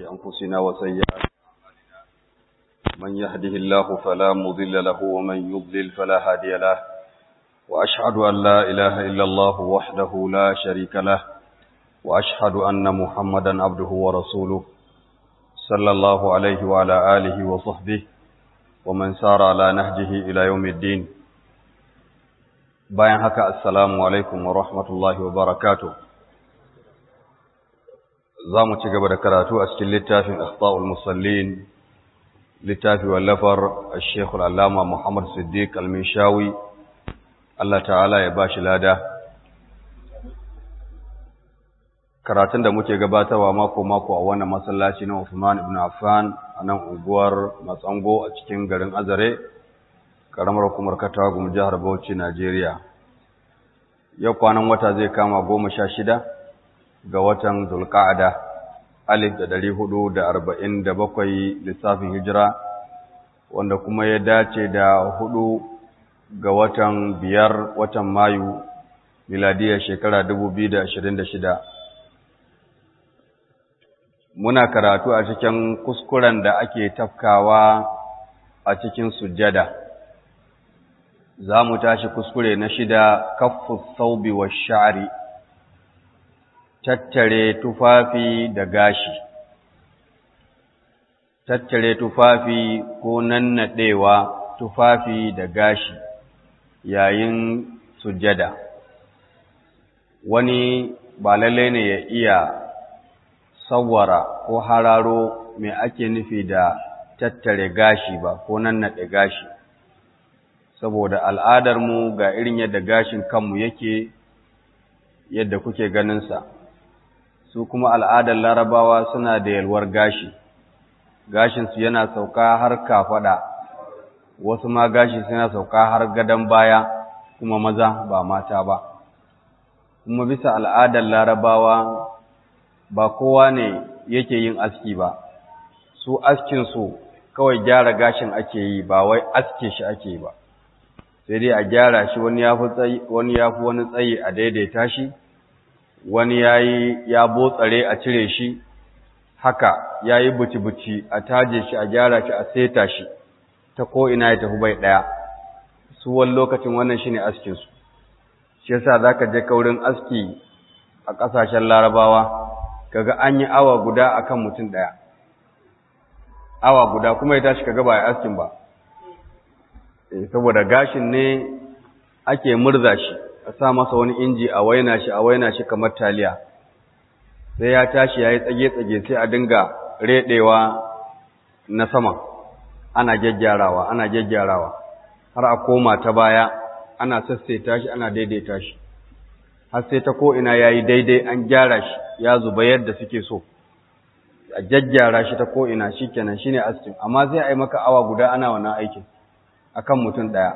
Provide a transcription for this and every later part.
أنفسنا وسيئات من يهده الله فلا مضل له ومن يضلل فلا هادي له وأشهد أن لا إله إلا الله وحده لا شريك له وأشهد أن محمدا عبده ورسوله صلى الله عليه وعلى آله وصحبه ومن سار على نهجه إلى يوم الدين bayan haka assalamu alaikum wa rahmatullahi wa barakatuh za mu ci gaba da karatu a cikin littafin akhta'ul musallin littafi wallafar al-sheikh al-allama muhammad siddiq al-minshawi Allah ta'ala ya bashi lada karatun da muke gabatarwa mako mako a wannan masallaci na Uthman ibn Affan a nan unguwar Matsango a cikin garin Azare karamar hukumar Katagum jihar Bauchi Najeriya yau kwanan wata zai kama goma sha shida ga watan Zulqa'ada alif da ɗari hudu da arba'in da bakwai lissafin hijira wanda kuma ya dace da hudu ga watan biyar watan Mayu miladiyar shekara dubu biyu da ashirin da shida muna karatu a cikin kuskuren da ake tafkawa a cikin sujjada za mu tashi kuskure na shida kaffu saubi wa sha'ari tattare tufafi da gashi tattare tufafi ko nannaɗewa tufafi da gashi yayin sujjada wani ba lalle ne ya iya sawwara ko hararo me ake nufi da tattare gashi ba ko nannaɗe gashi saboda al'adarmu ga irin yadda gashin kanmu yake yadda kuke ganinsa su kuma al'adar larabawa suna da yalwar gashi gashinsu yana sauka har kafaɗa wasu ma gashi suna sauka har gadon baya kuma maza ba mata ba kuma bisa al'adar larabawa ba kowa ne yake yin aski ba su askinsu kawai gyara gashin ake yi ba wai aske shi ake yi ba sai dai a gyara shi wani ya fi wani tsayi a daidaita shi wani ya yi ya botsare a cire shi haka ya yi buci-buci a taje shi a gyara shi a seta shi ta ko'ina ya tafi bai ɗaya su wani lokacin wannan shi ne askinsu shi yasa za ka je kaurin aski a ƙasashen larabawa kaga an yi awa guda a kan mutum ɗaya awa guda kuma ya tashi kaga ba ya askin ba saboda gashin ne ake murza shi a sa masa wani inji a waina shi a waina shi kamar taliya sai ya tashi ya yi tsage-tsage sai a dinga reɗewa na sama ana gyaggyarawa ana gyaggyarawa har a koma ta baya ana sassaita shi ana daidaita shi har sai ta ko'ina ya yi daidai an gyara shi ya zuba yadda suke so a gyaggyara shi ta ko'ina shi kenan shi ne askin amma sai a yi maka awa guda ana wannan aikin akan mutum ɗaya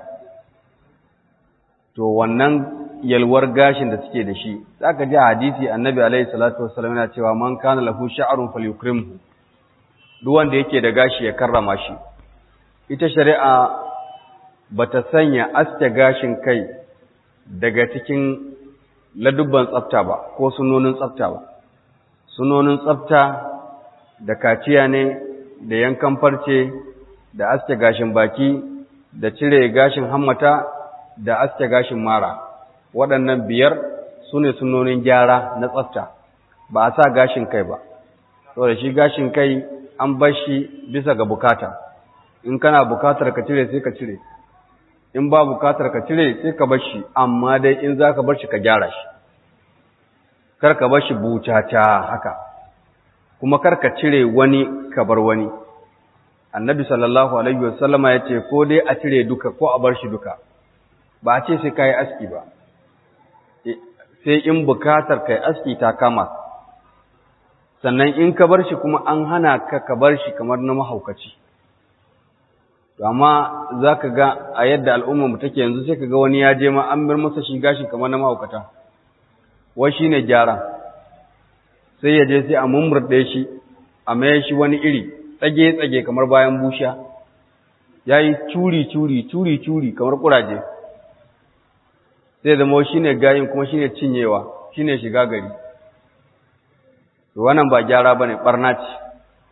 to wannan yalwar gashin da suke da shi zaka ji hadisi annabi alaihi salatu wassalam yana cewa man kana lahu sha'run falyukrimhu duk wanda yake da gashi ya karrama shi ita shari'a bata sanya aske gashin kai daga cikin ladubban tsafta ba ko sunonin tsafta ba sunonin tsafta da kaciya ne da yankan farce da aske gashin baki da cire gashin hammata da aske gashin mara waɗannan biyar su ne sunonin gyara na tsafta ba a sa gashin kai ba saboda shi gashin kai an bar shi bisa ga bukata in kana bukatar ka cire sai ka cire in ba bukatar ka cire sai ka bar shi amma dai in za ka bar shi ka gyara shi kar ka bar shi bucata haka kuma kar ka cire wani ka bar wani annabi sallallahu alaihi wasallama ya ce ko dai a cire duka ko a bar shi duka ba a ce sai ka yi aski ba sai in bukatar kai aski ta kama sannan in ka bar shi kuma an hana ka ka bar shi kamar na mahaukaci to amma za ka ga a yadda al'ummarmu take yanzu sai ka ga wani ya je ma an bar masa shi gashi kamar na mahaukata wai shi ne gyara sai ya je sai a mummurɗe shi a maye shi wani iri tsage-tsage kamar bayan busha ya yi curi-curi curi-curi kamar ƙuraje sai zama shi ne gayin kuma shi ne cinyewa shi ne shiga gari wannan ba gyara ba ne ɓarna ce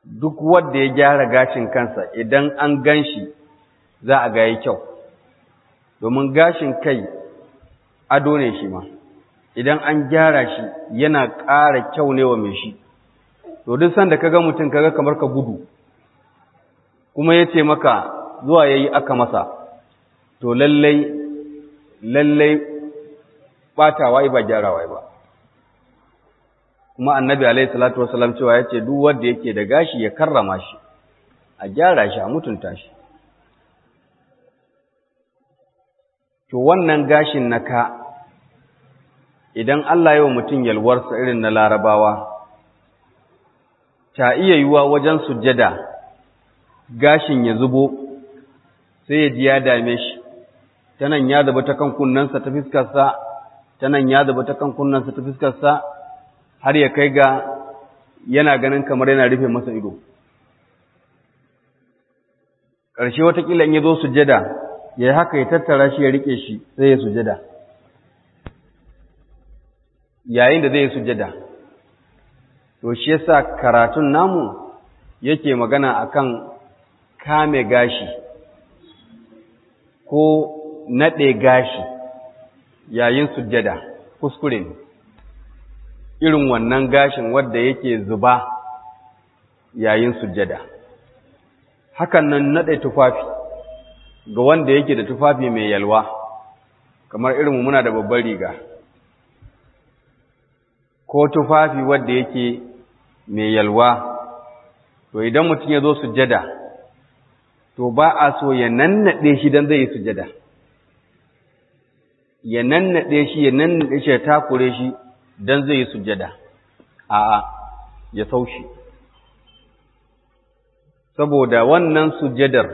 duk wanda ya gyara gashin kansa idan an gan shi za a ga yi kyau domin gashin kai ado ne shi ma idan an gyara shi yana ƙara kyau ne wa mai shi to duk sanda kaga mutum kaga kamar ka gudu kuma ya ce maka zuwa ya yi aka masa to lallai lallai ɓatawa ba gyarawa ba kuma annabi alaihi salatu wasalam cewa ya ce duk wanda yake da gashi ya karrama shi a gyara shi a mutunta shi to wannan gashin na ka idan Allah yau mutum yalwarsa irin na larabawa ta iya yiwuwa wajen sujjada gashin ya zubo sai ya ji ya dame shi ta nan ya zuba ta kan kunnensa ta fiskarsa ta nan ya zuba ta kan kunnensa ta fiskarsa har ya kai ga yana ganin kamar yana rufe masa ido ƙarshe watakila in ya zo sujjada ya yi haka ya tattara shi ya rike shi sai ya sujjada yayin da zai yi sujjada to shi yasa karatun namu yake magana akan kame gashi ko naɗe gashi yayin sujjada kuskure ne irin wannan gashin wadda yake zuba yayin sujjada hakan nan naɗe tufafi ga wanda yake da tufafi mai yalwa kamar irin muna da babbar riga ko tufafi wadda yake mai yalwa to idan mutum ya zo sujjada to ba a so ya nannaɗe shi don zai yi sujjada ya nannaɗe shi ya nannaɗe shi ya takure shi don zai yi sujjada a'a ya saushi saboda wannan sujjadar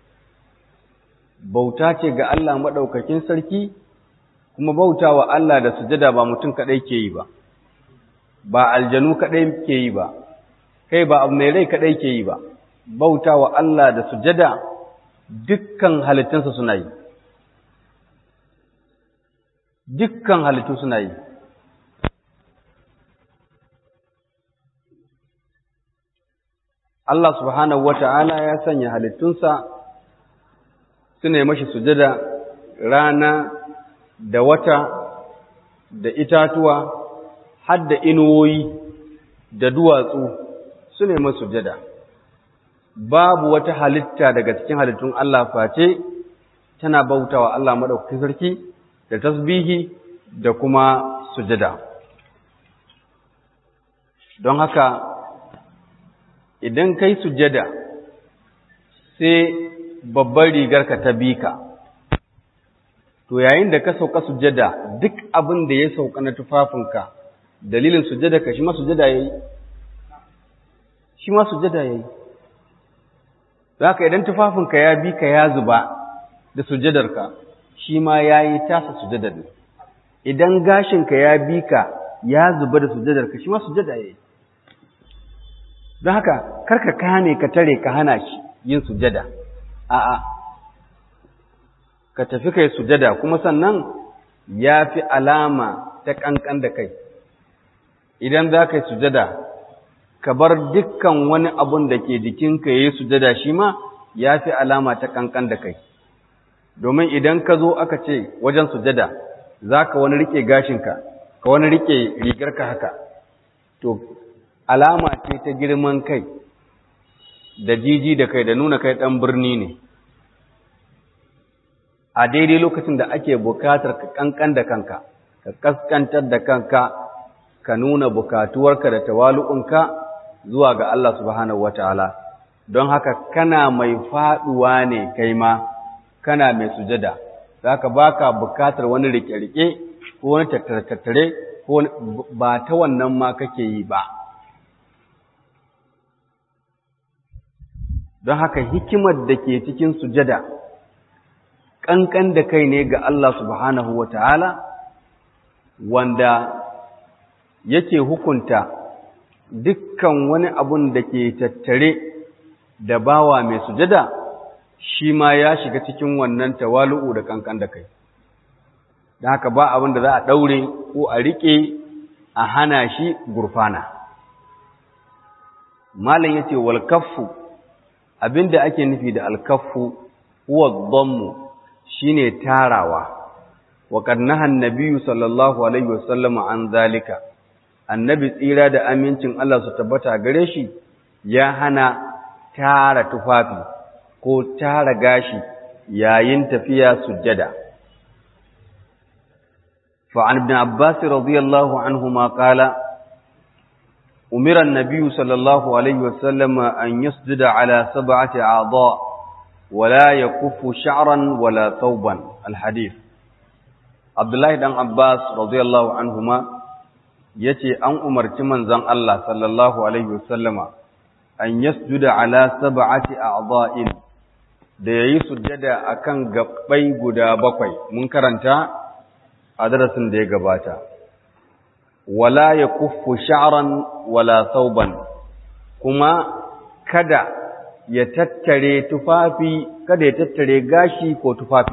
bauta ce ga Allah maɗaukakin sarki kuma bauta wa Allah da sujjada ba mutum kaɗai ke yi ba ba aljanu kaɗai ke yi ba kai ba abu mai rai kaɗai ke yi ba bauta wa Allah da sujjada dukkan halittunsa suna yi dukkan halittu suna yi Allah subhanahu wata'ala ya sanya halittunsa suna yi mashi sujada rana da wata da itatuwa har da inuwoyi da duwatsu suna yi masu sujada babu wata halitta daga cikin halittun Allah face tana bautawa Allah maɗaukakin sarki da tasbihi da kuma sujada don haka idan kai sujada sai babbar rigarka ta bi ka to yayin da ka sauka sujada duk abin da ya sauka na tufafinka dalilin sujada ka shi ma sujada yayi shi ma sujada yayi haka idan tufafinka ya bi ka ya zuba da sujadarka shi ma yayi tasa sujadar ne idan gashinka ya bi ka ya zuba da sujadarka shi ma sujada yayi don haka karka kame ka tare ka hana shi yin sujada a'a ka tafi kai sujada kuma sannan ya fi alama ta kankan da kai idan za ka yi sujada ka bar dukkan wani abun da ke jikinka ya yi sujada shi ma ya fi alama ta kankan da kai domin idan ka zo aka ce wajen sujada za ka wani rike gashinka ka wani rike rigarka haka to alama ce ta girman kai da jiji da kai da nuna kai ɗan birni ne a daidai lokacin da ake bukatar ka kankan da kanka ka kaskantar da kanka ka nuna bukatuwarka da tawalu'unka zuwa ga Allah subhanahu wataala don haka kana mai faduwa ne kai ma kana mai sujada zaka baka bukatar wani rike-rike ko wani tattare-tattare ko ba ta wannan ma kake yi ba don haka hikimar da ke cikin sujada ƙanƙan da kai ne ga Allah subhanahu wa ta'ala wanda yake hukunta dukkan wani abun da ke tattare da bawa mai sujada shi ma ya shiga cikin wannan tawalu'u da ƙanƙan da kai don haka ba abin da za a ɗaure ko a riƙe a hana shi gurfana malam yace wal kaffu abinda ake nufi da al kaffu huwa dhammu shine tarawa wa qad naha an sallallahu alaihi wasallam an zalika annabi tsira da amincin Allah su tabbata gare shi ya hana tara tufafi ko tara gashi yayin tafiya sujjada فعن ابن عباس رضي الله عنهما قال أمر النبي صلى الله عليه وسلم أن يسجد على سبعة أعضاء ولا يكف شعرا ولا ثوبا الحديث عبد الله بن عباس رضي الله عنهما yace an umarci manzon Allah sallallahu alaihi wasallama an yasjuda ala sab'ati a'dha'in da yayi sujjada akan gabbai guda bakwai mun karanta a darasin da ya gabata wala ya kuffu sha'ran wala sauban kuma kada ya tattare tufafi kada ya tattare gashi ko tufafi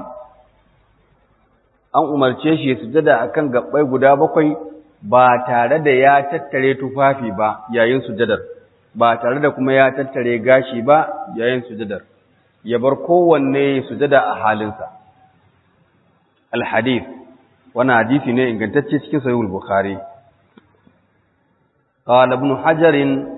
an umarce shi ya sujada akan gabbai guda bakwai ba tare da ya tattare tufafi ba yayin sujadar ba tare da kuma ya tattare gashi ba yayin sujadar ya bar kowanne sujada a halinsa al-hadith wani hadisi ne ingantacce cikin sahihul bukhari qala ibn hajar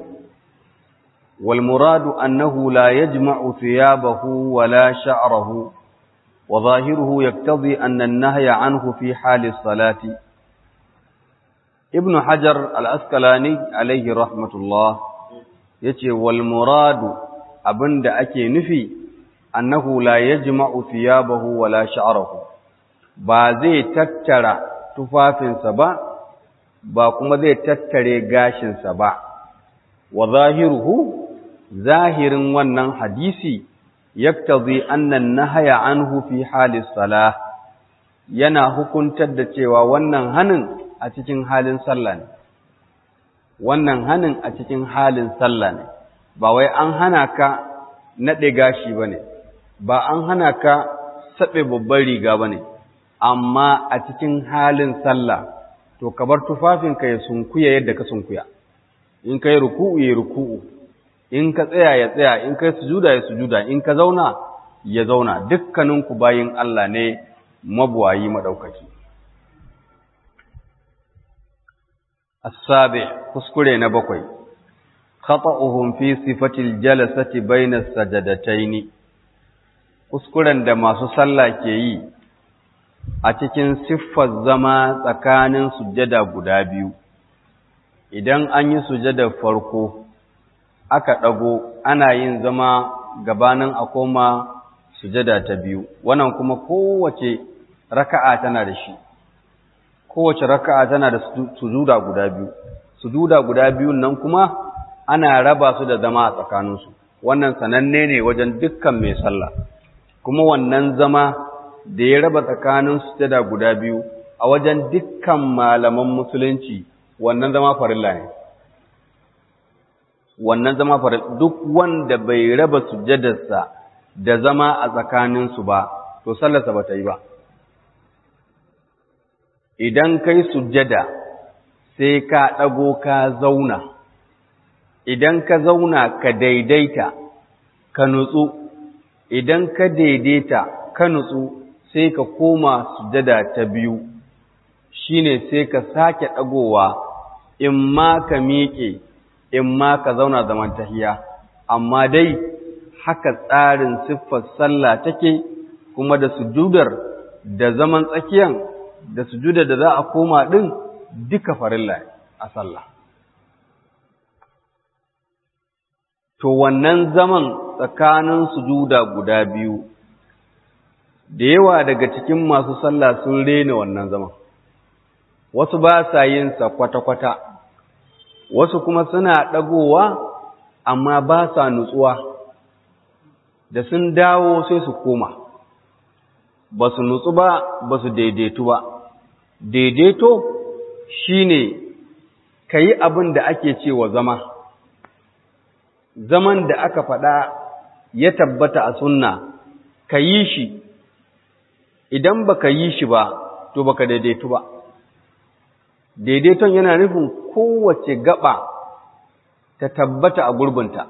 wal murad annahu la yajma'u thiyabahu wa la sha'rahu wa zahiruhu yaqtadi anna an-nahya anhu fi hali salati ibn hajar al-asqalani alayhi rahmatullah yace wal murad abinda ake nufi annahu la yajma'u thiyabahu wa la sha'rahu ba zai tattara tufafinsa ba ba kuma zai tattare gashinsa ba wa zahiruhu zahirin wannan hadisi yaktazi annan nahaya anhu fi halis salah yana hukuntar da cewa wannan hanin a cikin halin sallah ne wannan hanin a cikin halin sallah ne ba wai an hana ka naɗe gashi bane ba an hana ka saɓe babban riga bane amma a cikin halin sallah to ka bar tufafinka ya sunkuya yadda ka sunkuya in ka yi ruku'u ya ruku'u in ka tsaya ya tsaya in ka yi sujuda ya sujuda in ka zauna ya zauna dukkaninku bayin Allah ne mabuwayi madaukaki as-sabi kuskure na bakwai khata'uhum fi sifatil jalasati bayna sajadataini kuskuren da masu sallah ke yi a cikin siffar zama tsakanin sujada guda biyu idan an yi sujada farko aka ɗago ana yin zama gabanin a koma sujada ta biyu wannan kuma kowace raka'a tana da shi kowace raka'a tana da sujuda guda biyu sujuda guda biyun nan kuma ana raba su da zama a tsakaninsu wannan sananne ne wajen dukkan mai sallah kuma wannan zama da ya raba tsakanin sujada guda biyu a wajen dukkan malaman musulunci wannan zama farilla ne wannan zama farilla duk wanda bai raba sujadarsa da zama a tsakaninsu ba to sallarsa ba ta yi ba idan kai sujada sai ka ɗago ka zauna idan ka zauna ka daidaita ka nutsu idan ka daidaita ka nutsu sai ka koma sujada ta biyu shine sai ka sake ɗagowa in ma ka miƙe in ma ka zauna zaman tahiya amma dai haka tsarin siffar sallah take kuma da sujudar da zaman tsakiyan da sujudar da za a koma ɗin duka farilla a sallah to wannan zaman tsakanin sujuda guda biyu da yawa daga cikin masu sallah sun rena wannan zaman wasu ba sa yin sa kwata-kwata wasu kuma suna ɗagowa amma ba sa nutsuwa da sun dawo sai su koma ba su nutsu ba ba su daidaitu ba daidaito shine ka yi abin da ake cewa zama zaman da aka faɗa ya tabbata a sunna ka yi shi idan baka yi shi ba to baka daidaitu ba daidaiton yana nufin kowace gaba ta tabbata a gurbinta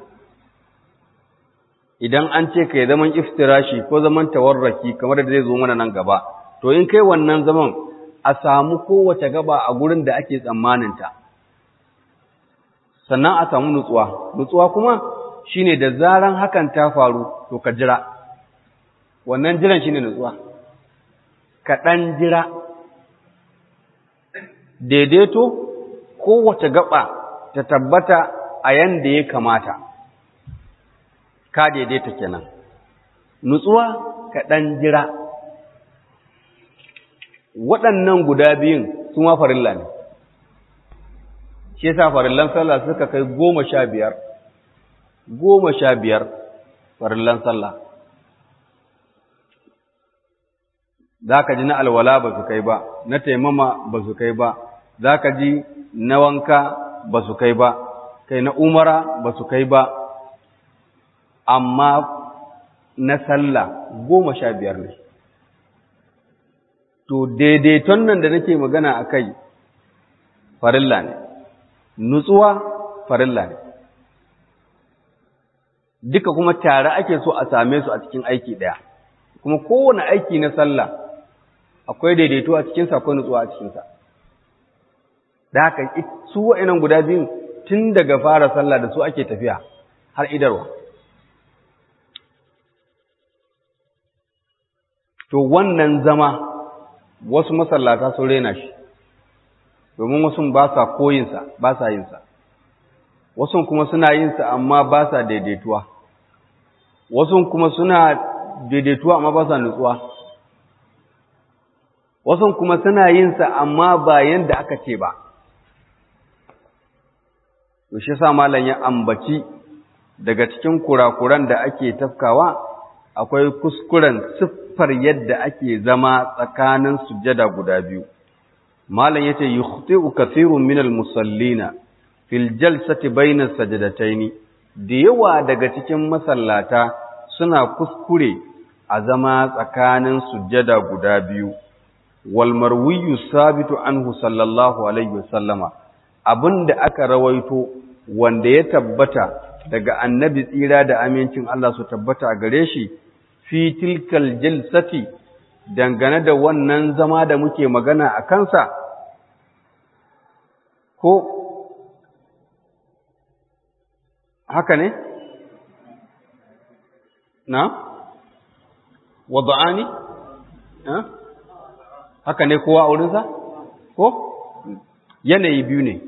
idan an ce kai zaman iftirashi ko zaman tawarraki kamar da zai zo mana nan gaba to in kai wannan zaman a samu kowace gaba a gurin da ake tsammaninta sannan a samu nutsuwa nutsuwa kuma shine da zaran hakan ta faru to ka jira wannan jiran shine nutsuwa ka ɗan jira daidaito kowace gaba ta tabbata a yanda ya kamata ka daidaita kenan nutsuwa ka ɗan jira waɗannan guda biyun su ma farilla ne shi yasa farillan sallah suka kai goma sha biyar goma sha biyar farillan sallah za ka ji na alwala ba su kai ba na taimama ba su kai ba za ka ji na wanka ba su kai ba kai na umara ba su kai ba amma na sallah goma sha biyar ne to daidaiton nan da nake magana a kai farilla ne nutsuwa farilla ne duka kuma tare ake so a same su a cikin aiki ɗaya kuma kowane aiki na sallah akwai daidaito a cikinsa akwai nutsuwa a cikinsa da haka su wa'inan guda biyun tun daga fara sallah da su ake tafiya har idarwa to wannan zama wasu masallata sun rena shi domin wasu ba sa koyinsa ba sa yinsa wasu kuma suna yinsa amma ba sa daidaituwa wasu kuma suna daidaituwa amma ba sa nutsuwa wasu kuma suna yinsa amma ba yanda aka ce ba to shi sa malam ya ambaci daga cikin kurakuran da ake tafkawa akwai kuskuren siffar yadda ake zama tsakanin sujjada guda biyu malam yace yukhti'u kathirun minal musallina fil jalsati bayna sajadataini da yawa daga cikin masallata suna kuskure a zama tsakanin sujjada guda biyu wal marwiyu sabitu anhu sallallahu alaihi wasallama abinda aka rawaito wanda ya tabbata daga annabi tsira da amincin Allah su tabbata a gare shi fi tilkal jalsati dangane da wannan zama da muke magana a kansa ko haka ne na wada'ani haka ne kowa a wurinsa ko yanayi biyu ne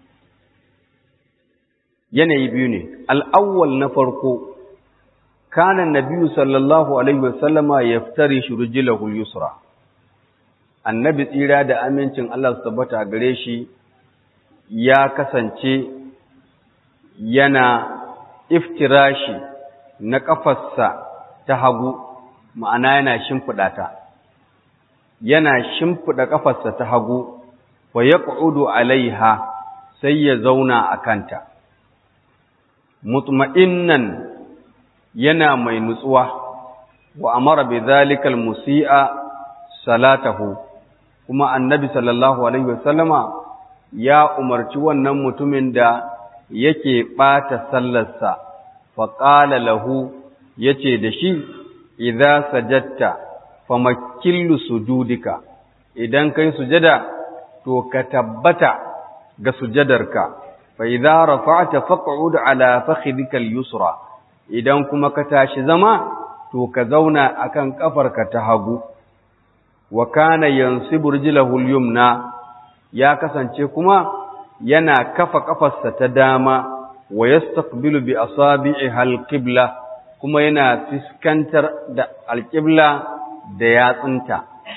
yanayi biyu ne al'awwal na farko kanan nabiyu sallallahu alaihi wasallama ya fitari shi rujilahul yusra annabi tsira da amincin Allah su tabbata gare shi ya kasance yana iftirashi na ƙafarsa ta hagu ma'ana yana shimfiɗa ta yana shimfiɗa ƙafarsa ta hagu wa ya alaiha sai ya zauna a kanta mutma'innan yana mai nutsuwa wa amara bi zalikal musi'a salatahu kuma annabi sallallahu alaihi wasallama ya umarci wannan mutumin da yake ɓata sallarsa faƙala lahu ya ce da shi idza sajatta famakillu sujudika idan kai sujada to ka tabbata ga sujadarka fa idza rafa'ta faq'ud ala fakhidika al-yusra idan kuma ka tashi zama to ka zauna akan kafarka ta hagu wa kana yansibu rijlahu al-yumna ya kasance kuma yana kafa kafarsa ta dama wa yastaqbilu bi asabi'iha al-qibla kuma yana fiskantar da al-qibla da yatsunta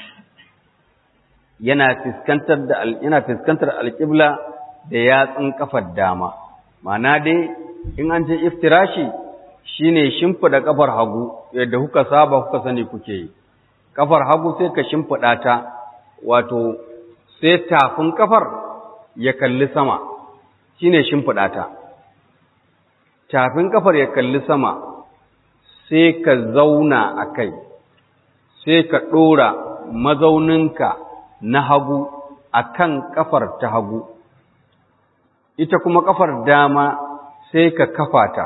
yana fiskantar da yana fiskantar al-qibla da yatsun kafar dama ma'ana dai in an ce iftirashi shine shimfida kafar hagu yadda kuka saba kuka sani kuke yi kafar hagu sai ka shimfida ta wato sai tafin kafar ya kalli sama shine shimfida ta tafin kafar ya kalli sama sai ka zauna a kai sai ka ɗora mazauninka na hagu a kan ƙafar ta hagu ita kuma ƙafar dama sai ka kafa ta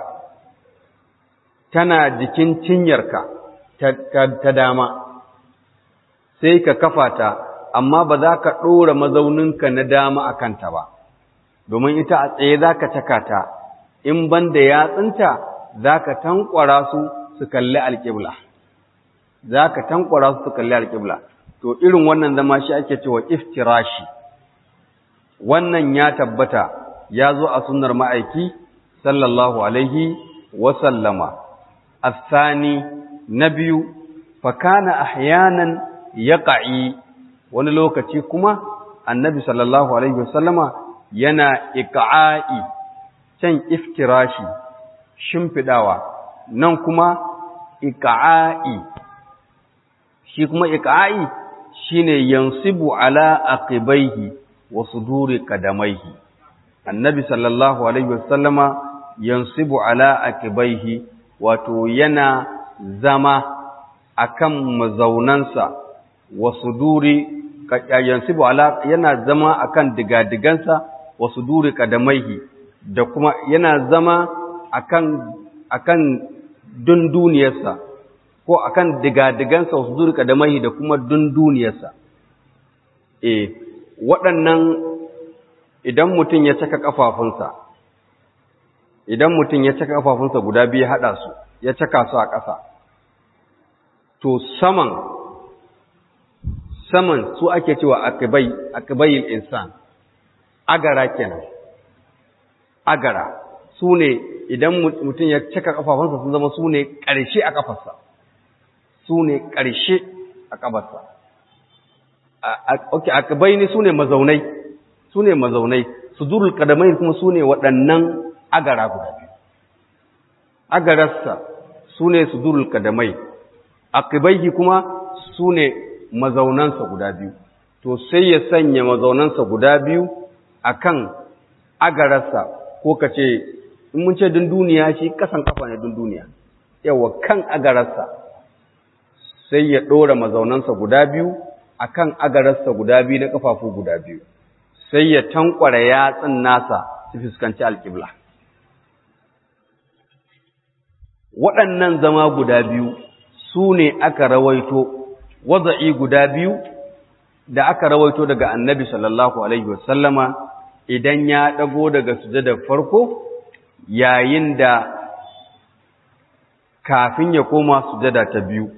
tana jikin cinyarka ta, ta, ta dama sai ka kafa ta amma ba za ka ɗora mazauninka na dama a kanta ba domin ita a tsaye za ka caka ta in ban da yatsunta za ka tankwara su su kalli alƙibla za ka tankwara su su kalli alƙibla to irin wannan zama shi ake cewa iftirashi wannan ya tabbata ya zo a sunnar ma'aiki sallallahu alaihi wasallama asani na biyu fakana ahyanan yaqa'i wani lokaci kuma annabi sallallahu alaihi wasallama yana iqa'i can iftirashi shimfidawa nan kuma iqa'i shi kuma iqa'i shine yansibu ala aqibaihi wa suduri qadamaihi annabi sallallahu alaihi wasallama yansibu ala aqibaihi wato yana zama akan mazaunansa wa suduri yansibu ala yana zama akan digadigansa wa suduri qadamaihi da kuma yana zama akan akan dunduniyarsa ko akan digadigansa wasu zurka da mahi da kuma dunduniyarsa eh waɗannan idan mutum ya caka kafafunsa idan mutum ya caka kafafunsa guda biyu haɗa su ya caka su a ƙasa to saman saman su ake cewa akibai akibayil insan agara kenan agara su ne idan mutum ya cika kafafunsa sun zama su ne ƙarshe a kafarsa su ne ƙarshe a kafarsa ok akabai ne su ne mazaunai su ne mazaunai su durul kadamai kuma su ne waɗannan agara guda biyu agararsa su ne su durul kadamai akibai kuma su ne mazaunansa guda biyu to sai ya sanya mazaunansa guda biyu akan agararsa ko ka ce in mun ce dunduniya shi kasan kafa ne dunduniya yawa kan agararsa sai ya ɗora mazaunansa guda biyu akan agararsa guda biyu na kafafu guda biyu sai ya tankwara yatsun nasa su fuskanci alƙibla waɗannan zama guda biyu su ne aka rawaito waza'i guda biyu da aka rawaito daga annabi sallallahu alaihi wasallama idan ya ɗago daga sujadar farko yayin da kafin ya koma sujada ta biyu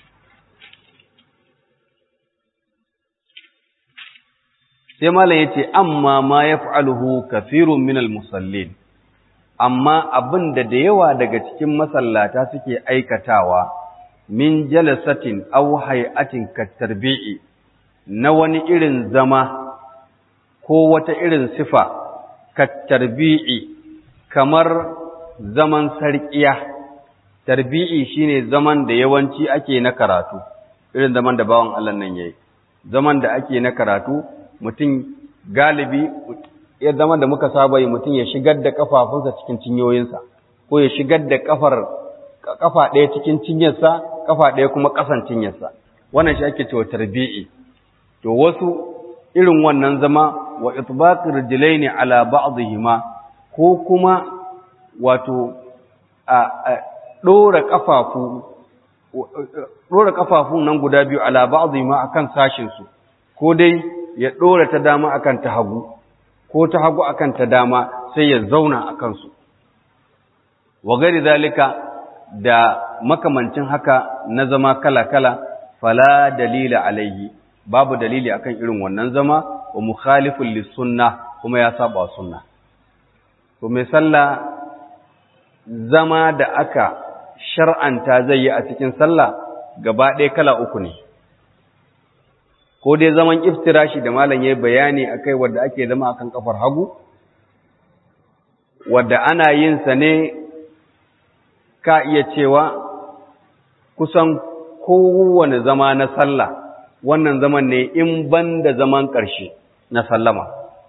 sai malam yace amma ma yaf'aluhu kathirun minal musallin amma abin da da yawa daga cikin masallata suke aikatawa min jalasatin aw hay'atin katarbi'i na wani irin zama ko wata irin sifa katarbi'i kamar zaman sarƙiya tarbi'i shine zaman da yawanci ake na karatu irin zaman da bawan Allah nan yayi zaman da ake na karatu mutum galibi ya zaman da muka saba yi mutum ya shigar da kafafunsa cikin cinyoyinsa ko ya shigar da kafar kafa ɗaya cikin cinyarsa kafa ɗaya kuma ƙasan cinyarsa wannan shi ake cewa tarbi'i to wasu irin wannan zama wa itbaqir rijlaini ala ba'dihima ko kuma wato a ɗora ƙafafu ɗora ƙafafun nan guda biyu ala ba'dihima akan sashin su ko dai ya ɗora ta dama akan ta hagu ko ta hagu akan ta dama sai ya zauna a kansu wa gari zalika da makamancin haka na zama kala-kala fala dalila alaihi babu dalili akan irin wannan zama wa mukhalifun lissunna kuma ya saba sunna to mai sallah zama da aka shar'anta zai yi a cikin sallah gaba ɗaya kala uku ne ko dai zaman iftirashi da malam yayi bayani akai wanda ake zama akan kafar hagu wanda ana yin sa ne ka iya cewa kusan kowane zama na sallah wannan zaman ne in banda zaman ƙarshe na sallama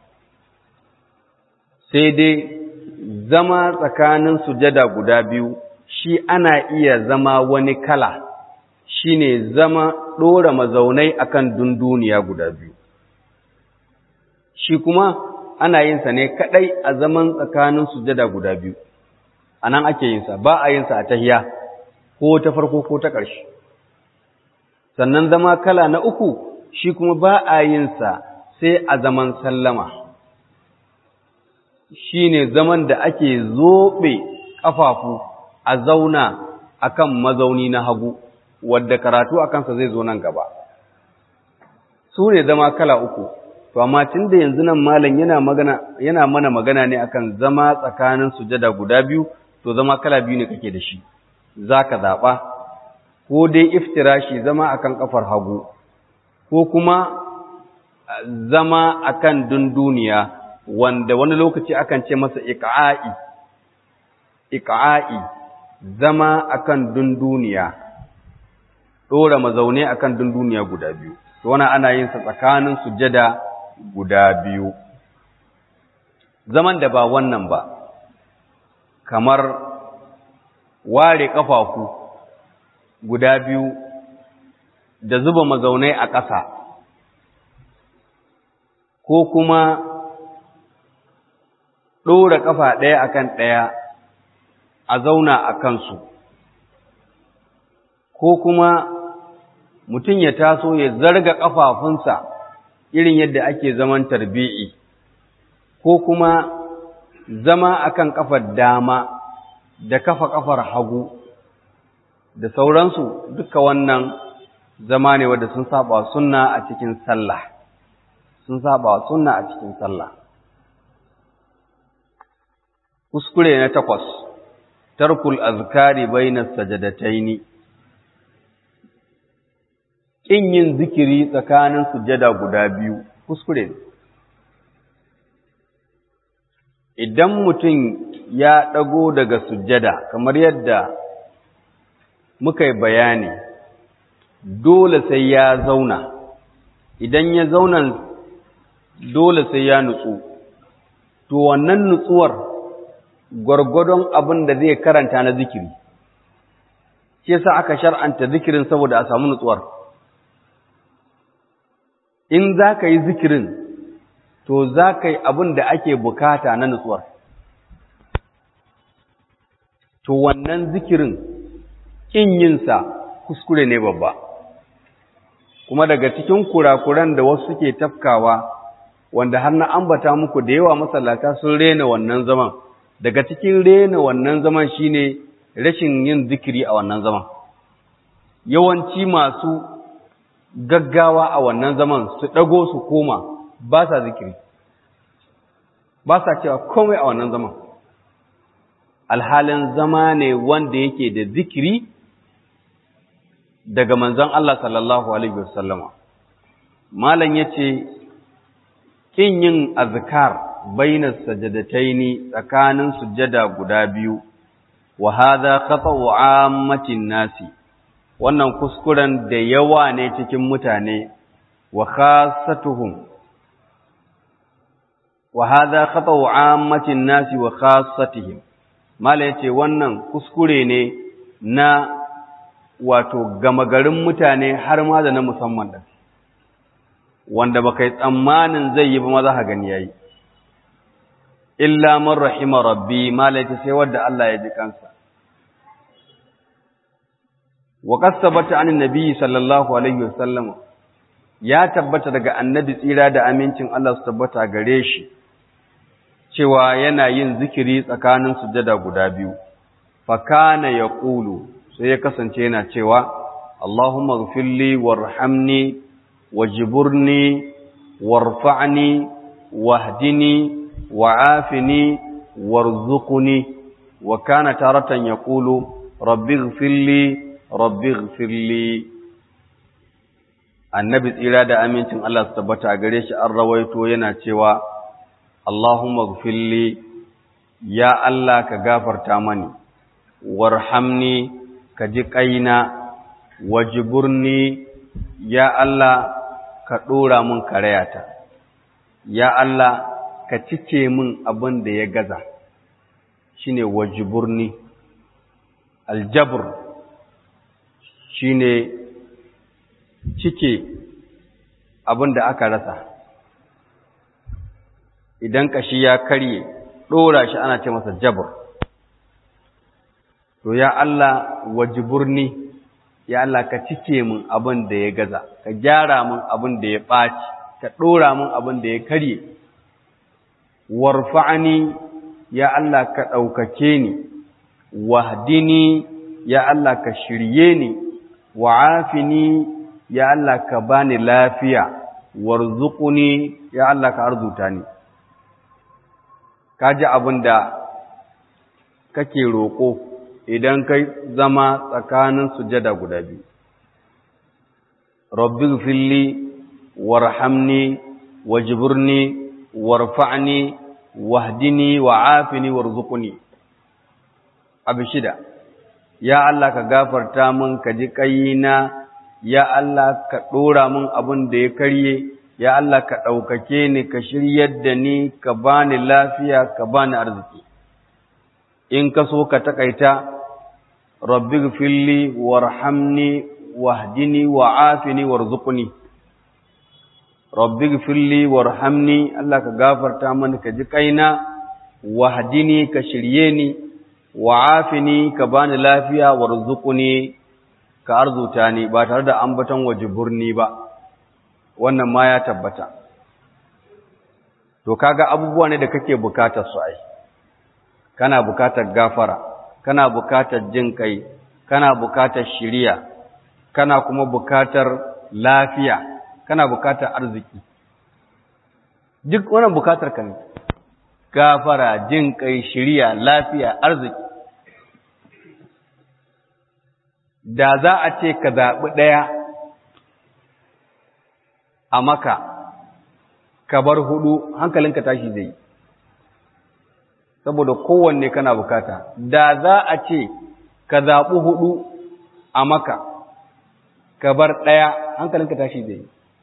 sai dai zama tsakanin sujada guda biyu shi ana iya zama wani kala shine zama ɗora mazaunai akan dunduniya guda biyu shi kuma ana yin sa ne kadai a zaman tsakanin sujada guda biyu anan ake yin sa ba a yin sa a tahiya ko ta farko ko ta ƙarshe sannan zama kala na uku shi kuma ba a yin sa sai a zaman sallama shine zaman da ake zobe kafafu a zauna akan mazauni na hagu wadda karatu a kansa zai zo nan gaba su ne zama kala uku to amma tun da yanzu nan malam yana magana yana mana magana ne akan zama tsakanin sujada guda biyu to zama kala biyu ne kake da shi zaka zaba ko dai iftirashi zama akan kafar hagu ko kuma zama akan dunduniya wanda wani lokaci akan ce masa iqa'i iqa'i zama akan dunduniya dora mazaune akan dunduniya guda biyu to wannan ana yin sa tsakanin sujada guda biyu zaman da ba wannan ba kamar ware kafafu guda biyu da zuba mazaunai a ƙasa ko kuma ɗora ƙafa ɗaya akan ɗaya a zauna a kansu ko kuma mutum ya taso ya zarga ƙafafunsa irin yadda ake zaman tarbi'i ko kuma zama akan ƙafar dama da kafa ƙafar hagu da sauransu duka wannan zama ne wadda sun saba sunna a cikin sallah sun saba sunna a cikin sallah kuskure na takwas tarkul azkari bainas sajadataini kin yin zikiri tsakanin sujada guda biyu kuskure ne idan mutum ya ɗago daga sujada kamar yadda muka yi bayani dole sai ya zauna idan ya zauna dole sai ya nutsu to wannan nutsuwar gwargwadon abin da zai karanta na zikiri shi yasa aka shar'anta zikirin saboda a samu nutsuwar in za ka yi zikirin to za ka yi abin da ake bukata na nutsuwar to wannan zikirin ƙin yinsa kuskure ne babba kuma daga cikin kurakuran da wasu suke tafkawa wanda har na ambata muku da yawa masallata sun rena wannan zaman daga cikin rena wannan zaman shine rashin yin zikiri a wannan zaman yawanci masu gaggawa a wannan zaman su ɗago su koma ba sa zikiri ba sa cewa komai a wannan zaman alhalin zama ne wanda yake da zikiri daga manzon Allah sallallahu alaihi wasallama malam yace kin yin azkar bainas sajadataini tsakanin sujjada guda biyu wa hadha khata'u ammatin nasi wannan kuskuren da yawa ne cikin mutane wa khassatuhum wa hadha khata'u ammatin nasi wa khassatihim mala yace wannan kuskure ne na wato gama garin mutane har ma da na musamman da wanda baka yi tsammanin zai yi ba maza ha gani yayi illa man rahima rabbi mala yace sai wanda Allah ya ji kansa wa kasabata anin nabi sallallahu alaihi wasallam ya tabbata daga annabi tsira da amincin Allah su tabbata gare shi cewa yana yin zikiri tsakanin sujada guda biyu fa kana yaqulu sai ya kasance yana cewa Allahumma ighfirli warhamni wajburni warfa'ni wahdini wa'afini warzuqni wa kana taratan yaqulu rabbi ighfirli rabbi ighfirli annabi tsira da amincin Allah su tabbata gare shi an rawaito yana cewa Allahumma gfirli ya Allah ka gafarta mani warhamni ka ji kaina wajiburni ya Allah ka dora min karayata ya Allah ka cike min abin da ya gaza shine wajiburni aljabr shine cike abin da aka rasa idan kashi ya karye ɗora shi ana ce masa jabr to ya Allah wajiburni ya Allah ka cike min abin da ya gaza ka gyara min abin da ya ɓaci ka ɗora min abin da ya karye warfa'ani ya Allah ka ɗaukake ni wahdini ya Allah ka shirye ni wa'afini ya Allah ka bani lafiya warzuquni ya Allah ka arzuta ni kaji abin da kake roƙo idan kai zama tsakanin sujada guda biyu rabbi filli warhamni wajburni warfa'ni wahdini wa'afini warzuqni abu shida ya Allah ka gafarta min ka ji kayina ya Allah ka dora min abin da ya karye ya Allah ka ɗaukake ni ka shiryar da ni ka bani lafiya ka bani arziki in ka so ka takaita rabbi gfirli warhamni wahdini wa'afini warzuqni rabbi gfirli warhamni Allah ka gafarta mani ka ji kaina wahdini ka shirye ni wa'afini ka bani lafiya warzuqni ka arzuta ni ba tare da ambaton wajiburni ba wannan ma ya tabbata to kaga abubuwa ne da kake bukatar su ai kana bukatar gafara kana bukatar jin kai kana bukatar shiriya kana kuma bukatar lafiya kana bukatar arziki duk wannan bukatar ka ne gafara jin kai shiriya lafiya arziki da za a ce ka zaɓi ɗaya a maka ka bar hudu hankalinka tashi zai saboda kowanne kana bukata da za a ce ka zaɓi hudu a maka ka bar ɗaya hankalinka tashi zai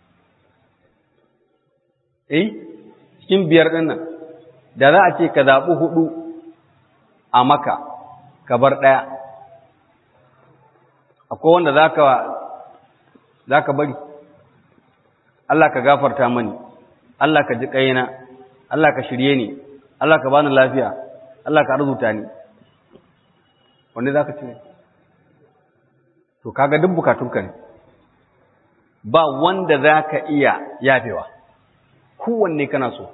eh cikin biyar ɗin nan da za a ce ka zaɓi hudu a maka ka bar ɗaya akwai wanda za ka bari Allah ka gafarta mani Allah ka ji ƙayina Allah ka shirye ni Allah ka bani lafiya Allah ka arzuta ni wanda za ka ce to kaga duk bukatunka ne ba wanda za ka iya yafewa kowanne kana so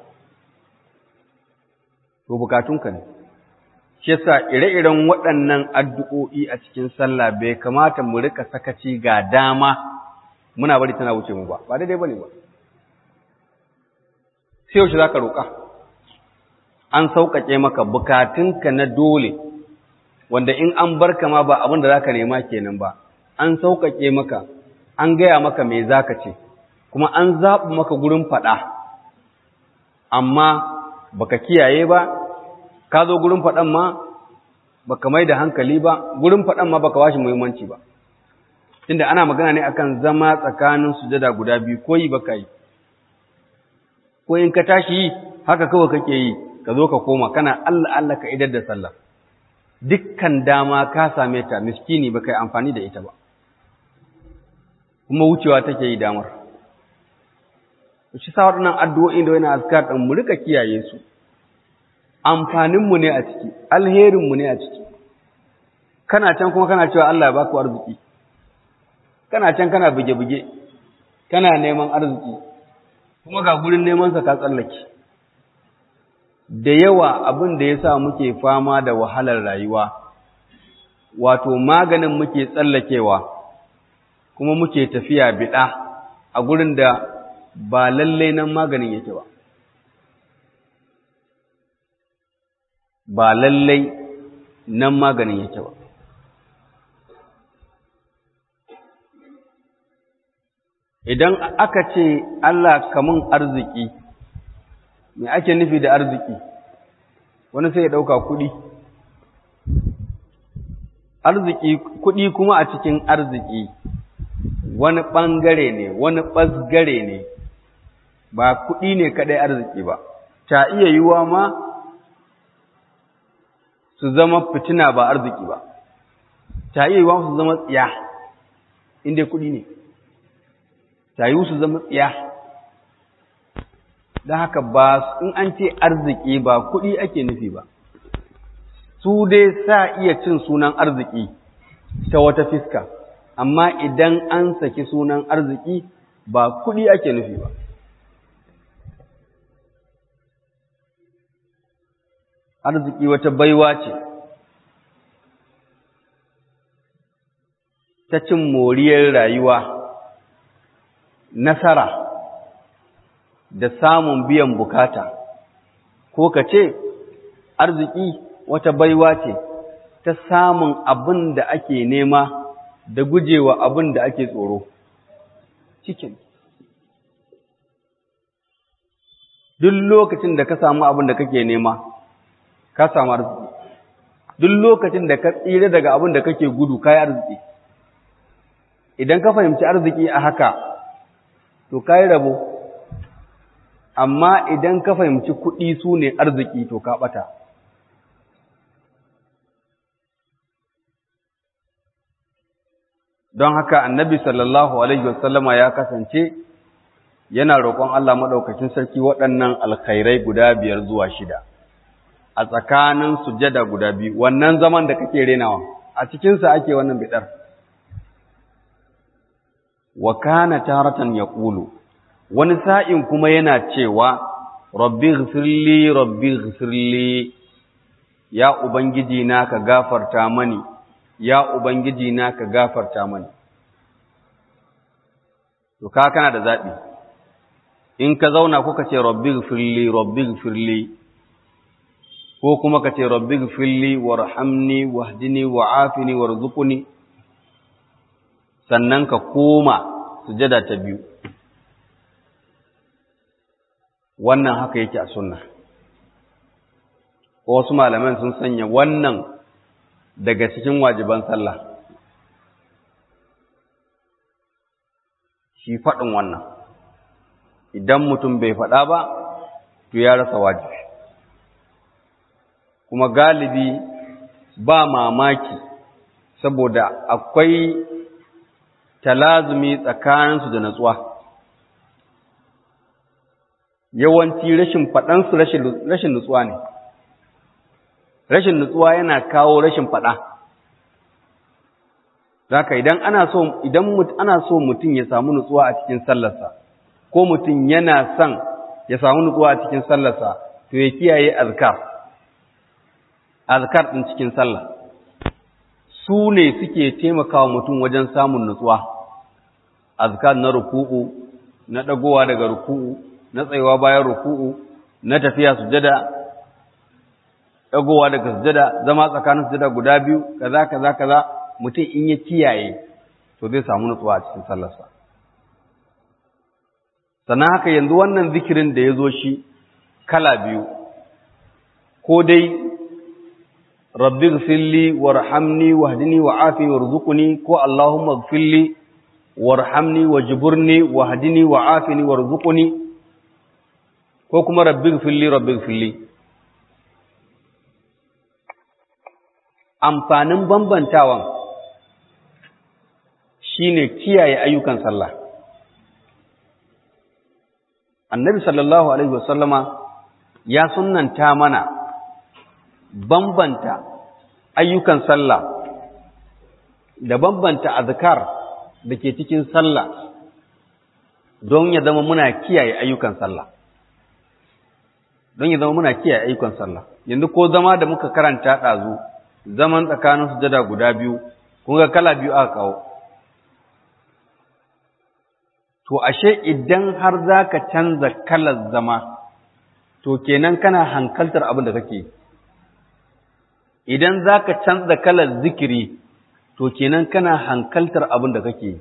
to bukatunka ne shi yasa ire-iren waɗannan addu'o'i a cikin sallah bai kamata mu rika sakaci ga dama muna bari tana wuce mu ba ba daidai bane ba sai yaushe zaka roƙa an sauƙaƙe maka bukatunka na dole wanda in an barka ma ba abin da zaka nema kenan ba an sauƙaƙe maka an gaya maka me zaka ce kuma an zaɓi maka gurin faɗa amma baka kiyaye ba ka zo gurin faɗan ma baka mai da hankali ba gurin faɗan ma baka washi muhimmanci ba tunda ana magana ne akan zama tsakanin sujada guda biyu ko yi baka yi ko in ka tashi yi haka kawai kake yi ka zo ka koma kana Allah Allah ka idar da sallah dukkan dama ka same ta miskini baka yi amfani da ita ba kuma wucewa take yi damar shi sa waɗannan addu'o'in da wani azkar ɗin mu rika kiyaye su amfaninmu ne a ciki alherinmu ne a ciki kana can kuma kana cewa Allah ya baku arziki kana can kana buge-buge kana neman arziki kuma ga gurin nemansa ka tsallake da yawa abin da ya sa muke fama da wahalar rayuwa wato maganin muke tsallakewa kuma muke tafiya biɗa a gurin da ba lallai nan maganin yake ba ba lallai nan maganin yake ba idan aka ce Allah kamun arziki me ake nufi da arziki wani sai ya ɗauka kuɗi arziki kuɗi kuma a cikin arziki wani ɓangare ne wani ɓasgare ne ba kuɗi ne kaɗai arziki ba ta iya yiwa ma su zama fitina ba arziki ba ta iya yiwa su zama tsiya inda kuɗi ne ta yi su zama tsiya don haka ba in an ce arziki ba kuɗi ake nufi ba su dai sa iya cin sunan arziki ta wata fiska amma idan an saki sunan arziki ba kuɗi ake nufi ba arziki wata baiwa ce ta cin moriyar rayuwa nasara da samun biyan bukata ko ka ce arziki wata baiwa ce ta samun abin da ake nema da gujewa abin da ake tsoro cikin duk lokacin da ka samu abin da kake nema ka samu arziki duk lokacin da ka tsira daga abin da kake gudu ka yi arziki idan ka fahimci arziki a haka to ka yi rabo amma idan ka fahimci kuɗi su ne arziki to ka ɓata don haka annabi sallallahu alaihi wasallama ya kasance yana roƙon Allah maɗaukacin sarki waɗannan alkhairai guda biyar zuwa shida a tsakanin sujada guda biyu wannan zaman da kake renawa a cikinsa ake wannan bidar wa kana taratan yaqulu wani sa'in kuma yana cewa rabbi ghfirli rabbi ghfirli ya ubangiji na ka gafarta mani ya ubangiji na ka gafarta mani to ka kana da zabi in ka zauna kuka ce rabbi ghfirli rabbi ghfirli ko kuma ka ce rabbi ghfirli warhamni wahdini wa'afini warzuqni sannan ka koma sujada ta biyu wannan haka yake a sunna ko wasu malaman sun sanya wannan daga cikin wajiban sallah shi faɗin wannan idan mutum bai faɗa ba to ya rasa wajibi kuma galibi ba mamaki saboda akwai talazumi tsakaninsu da natsuwa yawanci rashin faɗansu rashin nutsuwa ne rashin nutsuwa yana kawo rashin faɗa zaka idan ana so idan ana so mutum ya samu nutsuwa a cikin sallarsa ko mutum yana son ya samu nutsuwa a cikin sallarsa to ya kiyaye azkar azkar din cikin sallah su ne suke taimakawa mutum wajen samun nutsuwa azkar na ruku'u na dagowa daga ruku'u na tsayuwa bayan ruku'u na tafiya sujada dagowa daga sujada zama tsakanin sujada guda biyu kaza kaza kaza mutum in ya kiyaye to zai samu nutsuwa a cikin sallarsa sannan haka yanzu wannan zikirin da ya zo shi kala biyu ko dai rabbi gfirli warhamni wahdini wa'afini warzuqni ko allahumma gfirli warhamni wajburni wahdini wa'afini warzuqni ko kuma rabbi gfirli rabbi gfirli amfanin bambantawan shine kiyaye ayyukan sallah annabi sallallahu alaihi wasallama ya sunnanta mana bambanta ayyukan sallah da bambanta azkar da ke cikin sallah don ya zama muna kiyaye ayyukan sallah don ya zama muna kiyaye ayyukan sallah yanzu ko zama da muka karanta ɗazu zaman tsakanin sujada guda biyu kun ga kala biyu aka kawo to ashe idan har za ka canza kalar zama to kenan kana hankaltar abin da kake idan za ka canza kalar zikiri to kenan kana hankaltar abin da kake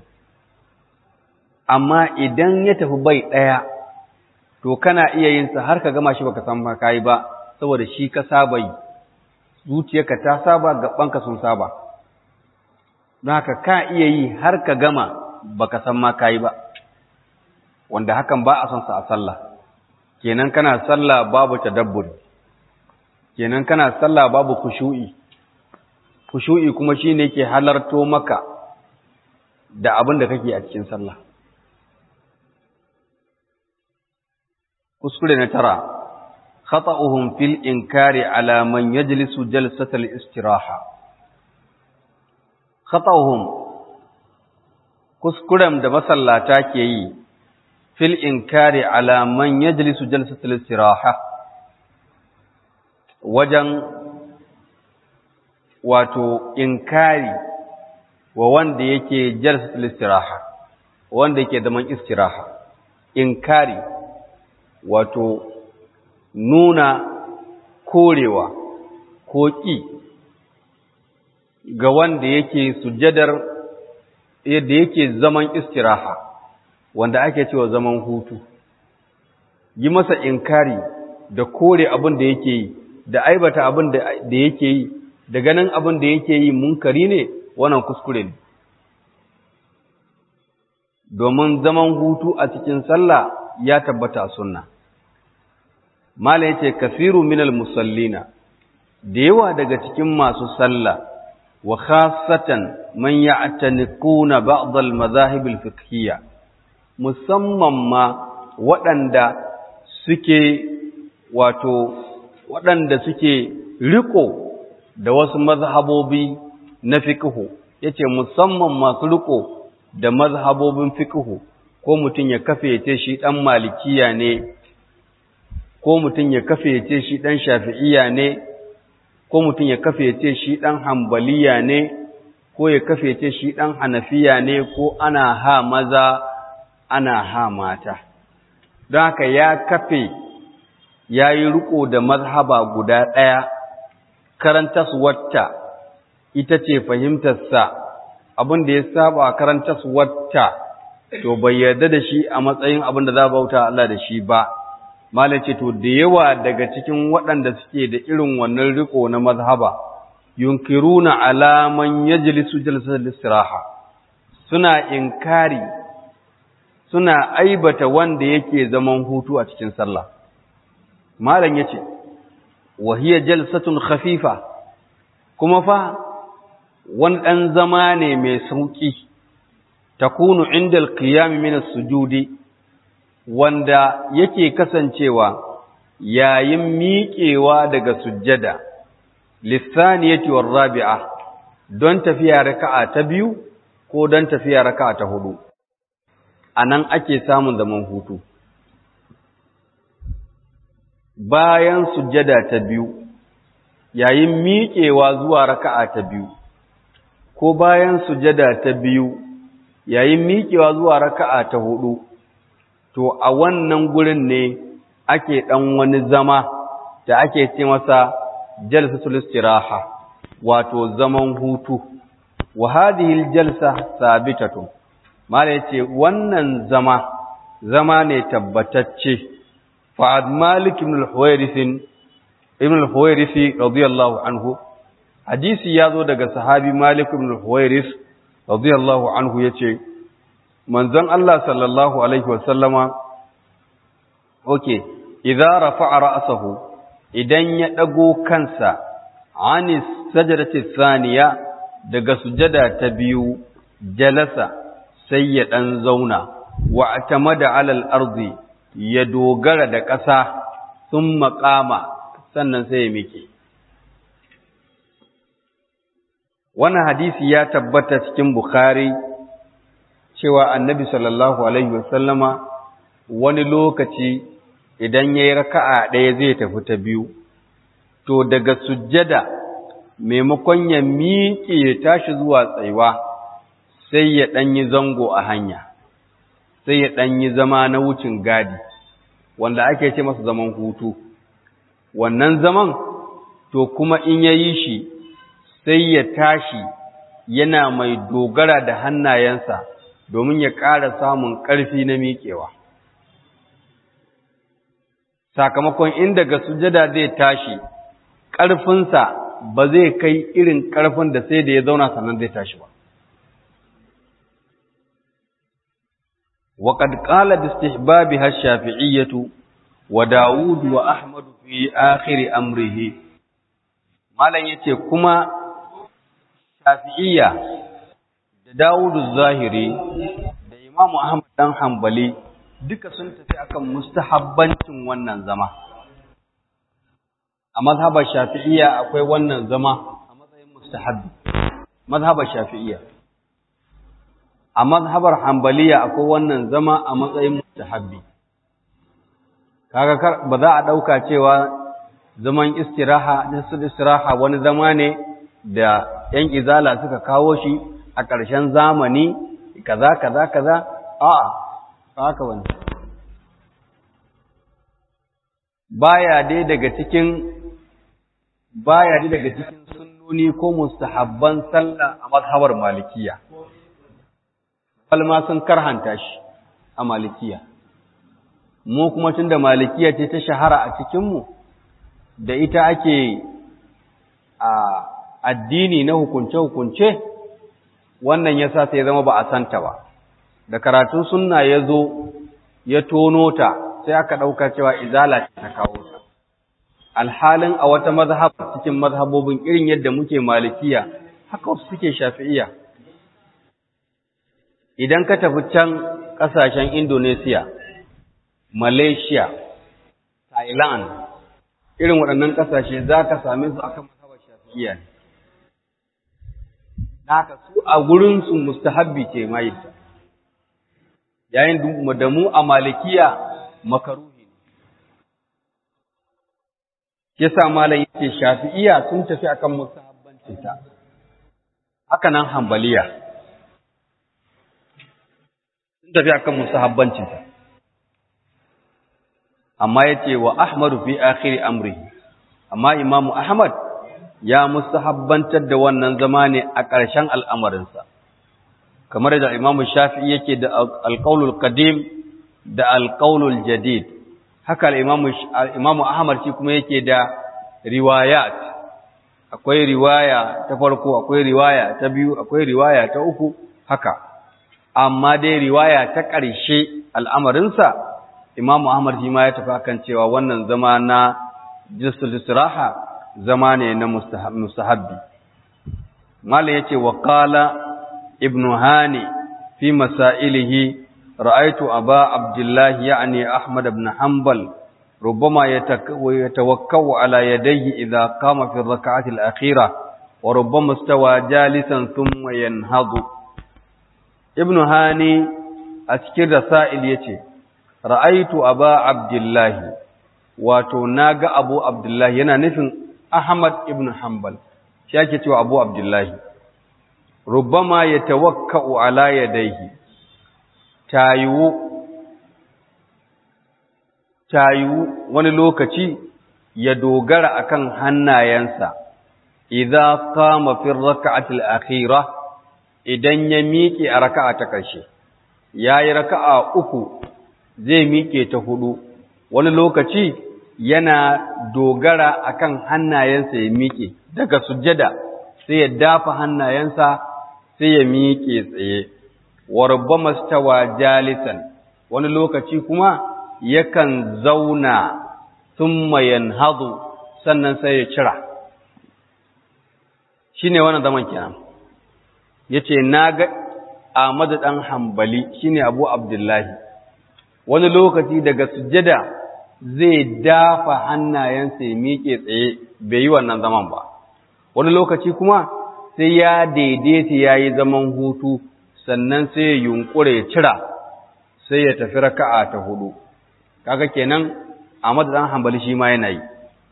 amma idan ya tafi bai ɗaya to kana iya yin sa har ka gama shi baka san ba kai ba saboda shi ka saba yi zuciyarka ta saba gabanka sun saba don haka ka iya yi har ka gama baka san ma kai ba wanda hakan ba a son sa a sallah kenan kana sallah babu tadabburi kenan kana sallah babu khushu'i khushu'i kuma shine yake halarto maka da abin da kake a cikin sallah kuskure na tara khata'uhum fil inkari ala man yajlisu jalsatal istiraha khata'uhum kuskuren da masallata ke yi fil inkari ala man yajlisu jalsatal istiraha wajen wato inkari wa wanda yake jalsatul istiraha wanda yake zaman istiraha inkari wato nuna korewa ko ƙi ga wanda yake sujadar yadda yake zaman istiraha wanda ake cewa zaman hutu yi masa inkari da kore abin da yake yi da aibata abin da yake yi da ganin abin da yake yi munkari ne wannan kuskure ne domin zaman hutu a cikin sallah ya tabbata sunna mala yace kafiru minal musallina da yawa daga cikin masu sallah wa khassatan man ya'taniquna ba'd al-madahib al-fiqhiyya musamman ma waɗanda suke wato waɗanda suke riko da wasu mazhabobi na fiqhu yace musamman masu riko da mazhabobin fiqhu ko mutum ya kafe yace shi dan malikiya ne ko mutum ya kafe yace shi dan shafi'iya ne ko mutum ya kafe yace shi dan hanbaliya ne ko ya kafe yace shi dan hanafiya ne ko ana ha maza ana ha mata don haka ya kafe ya yi riko da mazhaba guda ɗaya karantaswarta ita ce fahimtarsa abin da ya saba karantaswarta to bai yarda da shi a matsayin abin da za bauta Allah da shi ba malace to da yawa daga cikin waɗanda suke da irin wannan riko na mazhaba yunkiruna alaman yajlisu jalsatul istiraha suna inkari suna aibata wanda yake zaman hutu a cikin sallah malam yace wa hiya jalsatun khafifa kuma fa wani dan zama ne mai sauki takunu inda alqiyam min as-sujudi wanda yake kasancewa yayin miƙewa daga sujjada lithaniyati war-rabi'a don tafiya raka'a ta biyu ko don tafiya raka'a ta hudu anan ake samun zaman hutu bayan sujjada ta biyu yayin miƙewa zuwa raka'a ta biyu ko bayan sujjada ta biyu yayin miƙewa zuwa raka'a ta hudu to a wannan gurin ne ake dan wani zama da ake ce masa jalsatul istiraha wato zaman hutu wa hadhihi aljalsa sabitatun mala yace wannan zama zama ne tabbatacce fa malik ibn al-huwairith ibn al-huwairith radiyallahu anhu hadisi yazo daga sahabi malik ibn al-huwairith radiyallahu anhu yace manzon Allah sallallahu alaihi wasallama okay idza rafa'a ra'sahu idan ya dago kansa anis sajdati thaniya daga sujada ta biyu jalasa sai ya dan zauna wa atamada alal ardi ya dogara da ƙasa sun maƙama sannan sai ya miƙe wannan hadisi ya tabbata cikin bukhari cewa annabi sallallahu alaihi wasallama wani lokaci idan ya yi raka'a ɗaya zai tafi ta biyu to daga sujjada maimakon ya miƙe ya tashi zuwa tsaiwa sai ya ɗanyi zango a hanya sai ya ɗanyi zama na wucin gadi wanda ake ce masa zaman hutu wannan zaman to kuma in ya yi shi sai ya tashi yana mai dogara da hannayensa domin ya ƙara samun ƙarfi na miƙewa sakamakon in daga sujada zai tashi ƙarfinsa ba zai kai irin ƙarfin da sai da ya zauna sannan zai tashi ba وقد قال باستحبابها الشافعية وداود وأحمد في آخر أمره ما لن يتي كما شافعية داود الظاهري da Imam Ahmad dan Hanbali duka sun tafi akan mustahabbancin wannan zama a mazhabar shafi'iyya akwai wannan zama a matsayin mustahabbi mazhabar shafi'iyya a mazhabar hanbaliya akwai wannan zama a matsayin mustahabbi kaga ba za a dauka cewa zaman istiraha nisul istiraha wani zama ne da yan izala suka kawo shi a ƙarshen zamani kaza kaza kaza a'a haka wani baya dai daga cikin baya dai daga cikin sunnoni ko mustahabban sallah a mazhabar malikiya falma sun karhanta shi a malikiya mu kuma tunda malikiya ce ta shahara a cikin mu da ita ake a addini na hukunce hukunce wannan yasa sai zama ba a santa ba da karatun sunna ya zo ya tono ta sai aka ɗauka cewa izala ta kawo ta alhalin a wata mazhab cikin mazhabobin irin yadda muke malikiya haka wasu suke shafi'iya idan ka tafi can ƙasashen Indonesia Malaysia Thailand irin waɗannan ƙasashe za ka same su akan mazhabar shafi'iya ne haka su a gurinsu mustahabbi ce ma yadda yayin da mu a malikiya makaruhi ne yasa malam yake shafi'iya sun tafi akan mustahabbancin ta haka nan hanbaliya sun tafi akan mustahabbancin ta amma yace wa ahmadu fi akhir amrihi amma imamu ahmad ya mustahabbantar da wannan zama ne a ƙarshen al'amarinsa kamar da imamu shafi'i yake da alƙaulul qadim da alƙaulul jadid haka imamu ahmad shi kuma yake da riwayat akwai riwaya ta farko akwai riwaya ta biyu akwai riwaya ta uku haka amma dai riwaya ta ƙarshe al'amarinsa imamu ahmad shi ma ya tafi akan cewa wannan zama na jisul istiraha zama ne na mustahabbi malam yace wa qala ibn hani fi masailihi ra'aytu aba abdullah ya'ni ahmad ibn hanbal ربما يتوكل على يديه إذا قام في الركعة الأخيرة وربما استوى جالسا ثم ينهض ابن هاني أذكر رسائل يتي رأيت أبا عبد الله وتناغ أبو عبد الله ينا نفن أحمد ابن حنبل شاكت أبو عبد الله ربما يتوكأ على يديه تايو tayu wani lokaci ya dogara akan hannayensa idza qama fi rak'ati al-akhirah idan ya miƙe a raka'a ta ƙarshe yayi raka'a uku zai miƙe ta hudu wani lokaci yana dogara akan hannayensa ya miƙe daga sujjada sai ya dafa hannayensa sai ya miƙe tsaye wa rubbama stawa jalisan wani lokaci kuma yakan zauna thumma yanhadu sannan sai ya cira shine wannan zaman kenan yace naga Ahmad dan Hanbali shine Abu Abdullahi wani lokaci daga sujjada zai dafa hannayensa ya miƙe tsaye bai yi wannan zaman ba wani lokaci kuma sai ya daidaita yayi zaman hutu sannan sai ya yunkure ya cira sai ya tafi raka'a ta hudu kaga kenan Ahmad dan Hanbali shi ma yana yi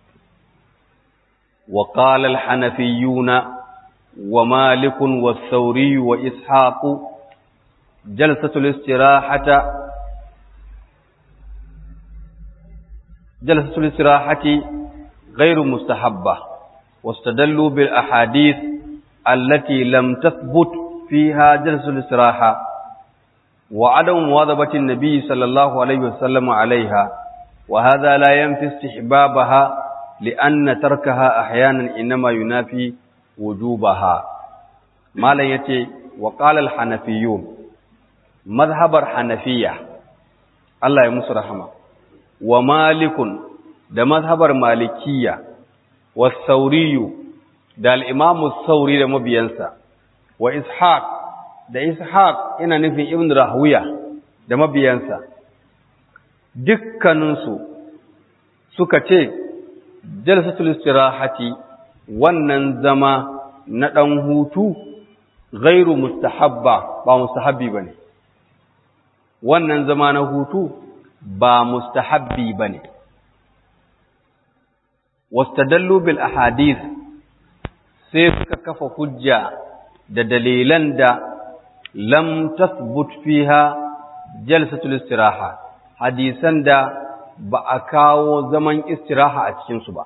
wa qala al-hanafiyyuna wa malik wa thawri wa ishaq jalsatul istirahata jalsatul istirahati ghayru mustahabba واستدلوا بالأحاديث التي لم تثبت فيها جلسة الاستراحة وعدم مواظبة النبي صلى الله عليه وسلم عليها وهذا لا ينفي استحبابها لأن تركها أحيانا إنما ينافي وجوبها ما لا يتي وقال الحنفيون مذهب الحنفية الله يمس رحمه ومالك ده مذهب المالكية والثوري ده الإمام الثوري ده مبينسا وإسحاق da Ishaq ina nufin Ibn Rahuya da mabiyansa dukkaninsu suka ce jalsatul istirahati wannan zama na ɗan hutu gairu mustahabba ba mustahabbi ba ne wannan zama na hutu ba mustahabbi ba ne wastadallu bil ahadith sai suka kafa hujja da dalilan da lam tathbut fiha jalsatul istiraha hadisan da ba a kawo zaman istiraha a cikin su ba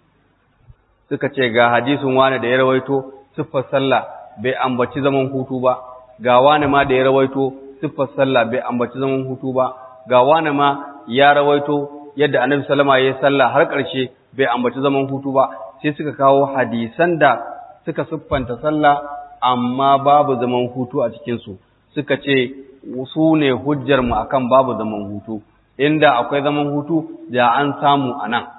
suka ce ga hadisin wani da ya rawaito siffar sallah bai ambaci zaman hutu ba ga wani ma da ya rawaito siffar sallah bai ambaci zaman hutu ba ga wani ma ya rawaito yadda annabi sallama ya yi sallah har ƙarshe bai ambaci zaman hutu ba sai suka kawo hadisan da suka siffanta sallah amma babu zaman hutu a cikinsu suka ce su ne hujjar mu akan babu zaman hutu inda akwai zaman hutu da an samu a nan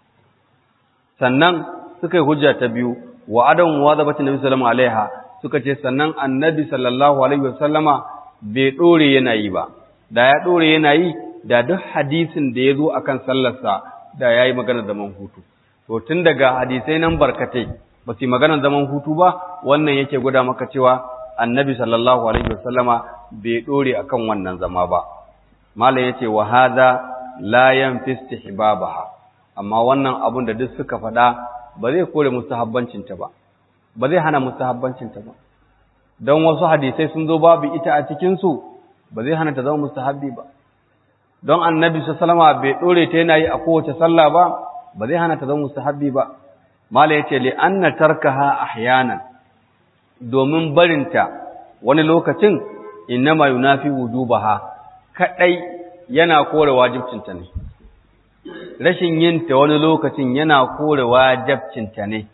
sannan suka yi hujja ta biyu wa adam wa zabati nabi sallallahu alaiha suka ce sannan annabi sallallahu alaihi wasallama bai dore yana yi ba da ya dore yana yi da duk hadisin da ya zo akan sallarsa da yayi magana zaman hutu to tun daga hadisai nan barkatai ba su maganar zaman hutu ba wannan yake gwada maka cewa annabi sallallahu alaihi wasallama bai dore akan wannan zama ba malam yace wa hadha la yanfi istihbabaha amma wannan abun da duk suka faɗa ba zai kore mustahabbancin ta ba ba zai hana mustahabbancin ta ba don wasu hadisai sun zo babu ita a cikin su ba zai hana ta zama mustahabbi ba don annabi sallallahu alaihi bai dore ta yana yi a kowace sallah ba ba zai hana ta zama mustahabbi ba mala yace li anna tarkaha ahyanan domin barinta wani lokacin innama yunafi wujubaha kadai yana kore wajibcinta ne rashin yin ta wani lokacin yana kore wajibcinta ne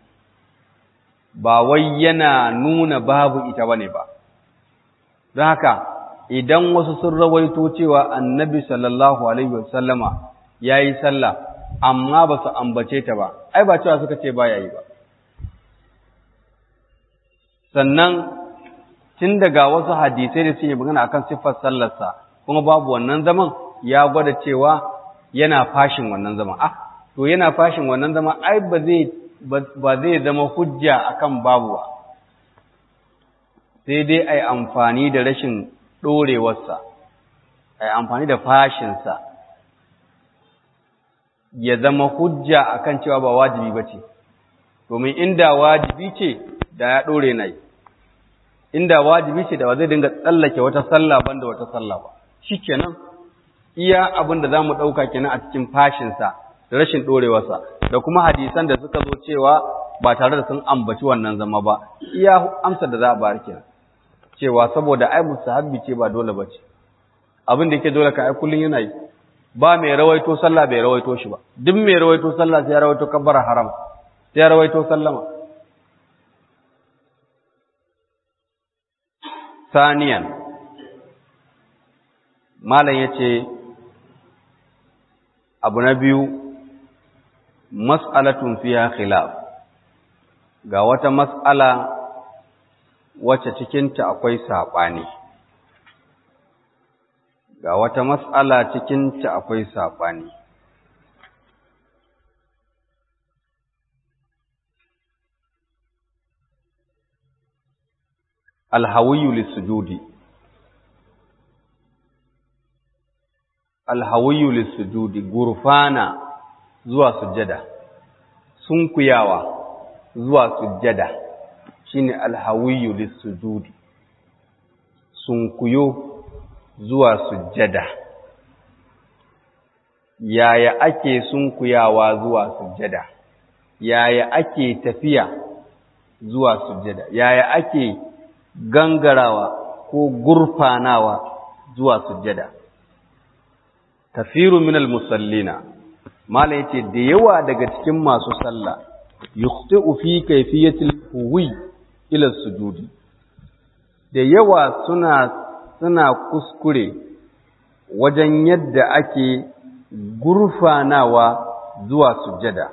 ba wai yana nuna babu ita bane ba don haka idan wasu sun rawaito cewa annabi sallallahu alaihi wasallama yayi sallah amma ba su ambace ta ba ai ba cewa suka ce ba yayi ba sannan tun daga wasu hadisai da suke magana akan siffar sallarsa kuma babu wannan zaman ya gwada cewa yana fashin wannan zaman ah to yana fashin wannan zaman ai ba zai ba zai zama hujja akan babu ba sai dai ai amfani da rashin dorewarsa ai amfani da fashinsa ya zama hujja akan cewa ba wajibi bace domin inda wajibi ce da ya dore nai inda wajibi ce da ba zai dinga tsallake wata sallah banda wata sallah ba shikenan iya abin da zamu dauka kenan a cikin fashin sa da rashin dorewarsa da kuma hadisan da suka zo cewa ba tare da sun ambaci wannan zama ba iya amsar da za a bayar kenan cewa saboda ai musahabbi ce ba dole bace abin da yake dole ka ai kullun yana yi ba mai rawaito sallah bai rawaito shi ba duk mai rawaito sallah sai ya rawaito kabbara haram sai ya rawaito sallama saniyan malam yace abu na biyu mas'alatun fiha khilaf ga wata mas'ala wacce cikinta akwai saɓani ga wata mas'ala cikinta akwai saɓani alhawiyu lissujudi alhawiyu lissujudi gurfana zuwa sujjada sunkuyawa zuwa sujjada shine alhawiyu lissujudi sunkuyo zuwa sujjada yaya ake sunkuyawa zuwa sujjada yaya ake tafiya zuwa sujjada yaya ake gangarawa ko gurfanawa zuwa sujjada kafiru minal musallina mala yace da yawa daga cikin masu sallah yukhti'u fi kayfiyatil huwi ila sujudi da yawa suna suna kuskure wajen yadda ake gurfanawa zuwa sujjada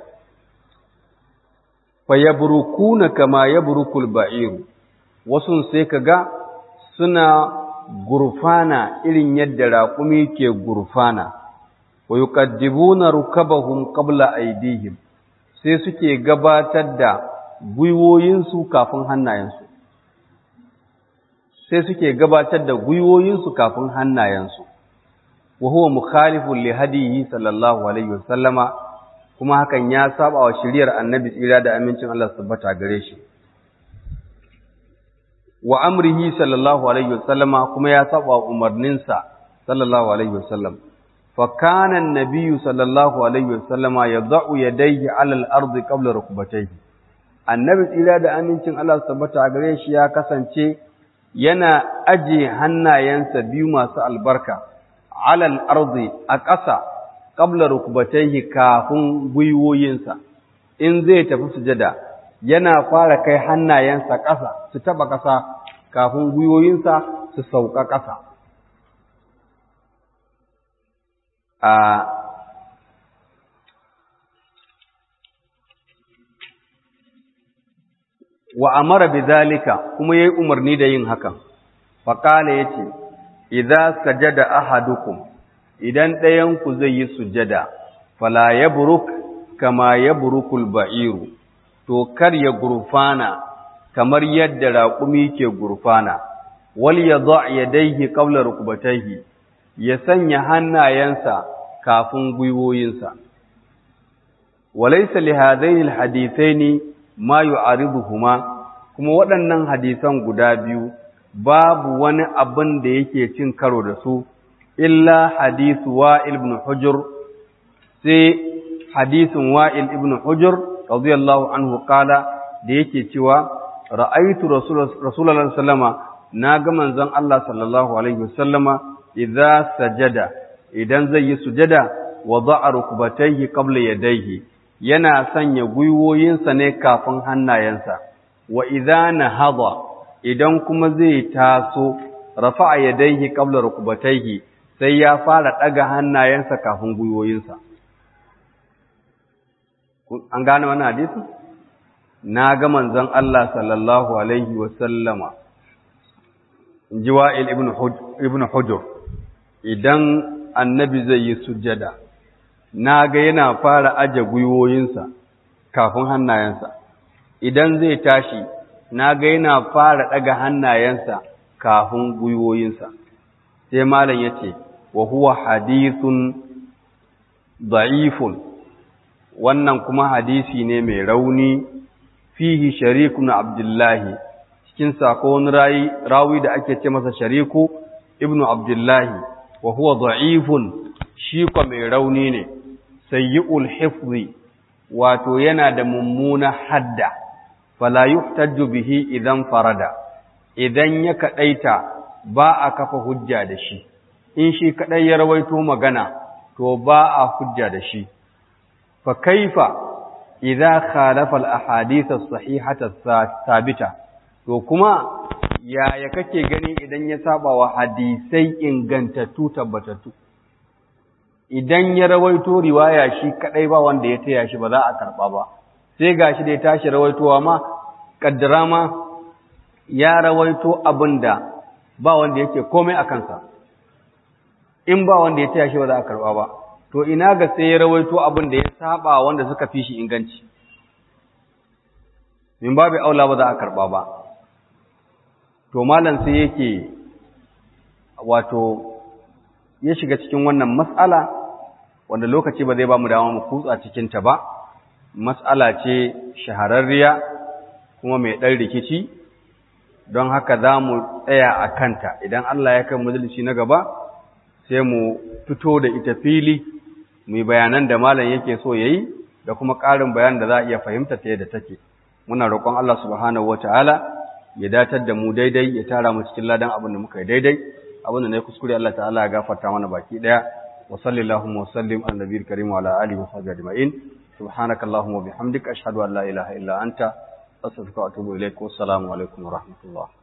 fa yabrukuna kama yabrukul ba'iru wasu sai kaga suna gurfana irin yadda raƙumi ke gurfana wa yuqaddibuna rukabahum qabla aydihim sai suke gabatar da gwiwoyinsu kafin hannayensu sai suke gabatar da gwiwoyinsu kafin hannayensu wa huwa mukhalifun li hadiyi sallallahu alaihi wasallama kuma hakan ya saba wa shiriyar annabi tsira da amincin Allah tabbata gare shi wa amrihi sallallahu alaihi wasallama kuma ya saba wa umarninsa sallallahu alaihi wasallam fa kana an-nabiyyu sallallahu alaihi wasallama yad'u yadayhi 'ala al-ardi qabla rukbatayhi annabi tsira da amincin Allah tabbata gare shi ya kasance yana aje hannayensa biyu masu albarka 'ala al-ardi a ƙasa qabla rukbatayhi kafin gwiwoyinsa in zai tafi sujada yana fara kai hannayensa ƙasa su taɓa ƙasa kafin gwiwoyinsa su sauka ƙasa. A wa amara bi zalika kuma yayi umarni da yin hakan faqala yace idza sajada ahadukum idan ɗayan ku zai yi sujada fala yabruk kama yabrukul ba'iru to kar ya gurfana kamar yadda raƙumi ke gurfana wal yadha yadayhi qabla rukbatayhi ya sanya hannayensa kafin gwiwoyinsa walaysa li hadaini alhadithaini ma yu'ariduhuma kuma waɗannan hadisan guda biyu babu wani abin da yake cin karo da su illa hadithu wa'il ibn hujr sai hadisin wa'il ibn hujr radiyallahu anhu kala da yake cewa ra'aitu rasulullahi sallama na ga manzon Allah sallallahu alaihi wasallama idza sajada idan zai yi sujada wada'a rukbatayhi qabla yadayhi yana sanya gwiwoyinsa ne kafin hannayensa wa idza nahada idan kuma zai taso rafa'a yadayhi qabla rukbatayhi sai ya fara daga hannayensa kafin gwiwoyinsa an gane wannan hadisi na ga manzon Allah sallallahu alaihi wa sallama jiwa'il ibn ibn hujur idan annabi zai yi sujjada na ga yana fara aje gwiwoyinsa kafin hannayensa idan zai tashi na ga yana fara daga hannayensa kafin gwiwoyinsa sai malam yace wa huwa hadithun da'ifun wannan kuma hadisi ne mai rauni fihi shariku na abdullahi cikin sakon rawi da ake ce masa shariku ibnu abdullahi wa huwa da'ifun shi kwa mai rauni ne sayyi'ul hifzi wato yana da mummuna hadda fala yuhtajju bihi idan farada idan ya kadaita ba a kafa hujja da shi in shi kadai ya rawaito magana to ba a hujja da shi fa kaifa idza khalafa al ahadith as sahihata thabita to kuma yaya kake gani idan ya saba wa hadisai ingantattu tabbatattu idan ya rawaito riwaya shi kadai ba wanda ya taya shi ba za a karba ba sai gashi da ya tashi rawaitowa ma kaddara ma ya rawaito abinda ba wanda yake komai a kansa in ba wanda ya taya shi ba za a karba ba to ina ga sai ya rawaito abin da ya saba wanda suka fi shi inganci min babu aula ba za a karba ba to malam sai yake wato ya shiga cikin wannan mas'ala wanda lokaci ba zai ba mu dama mu kutsa cikin ta ba mas'ala ce shahararriya kuma mai ɗan rikici don haka za mu tsaya a kanta idan Allah ya kai majalisi na gaba sai mu fito da ita fili mu yi bayanan da malam yake so ya yi da kuma ƙarin bayan da za a iya fahimta ta yadda take muna roƙon Allah subhanahu ta'ala ya datar da mu daidai ya tara mu cikin ladan abin da muka yi daidai abin da na yi kuskure Allah ta'ala ya gafarta mana baki ɗaya wa sallallahu wa sallim ala nabiyil karim wa ala alihi wa sahbihi ajma'in subhanaka allahumma wa bihamdika ashhadu an la ilaha illa anta astaghfiruka wa atubu ilaik wa assalamu alaikum wa rahmatullah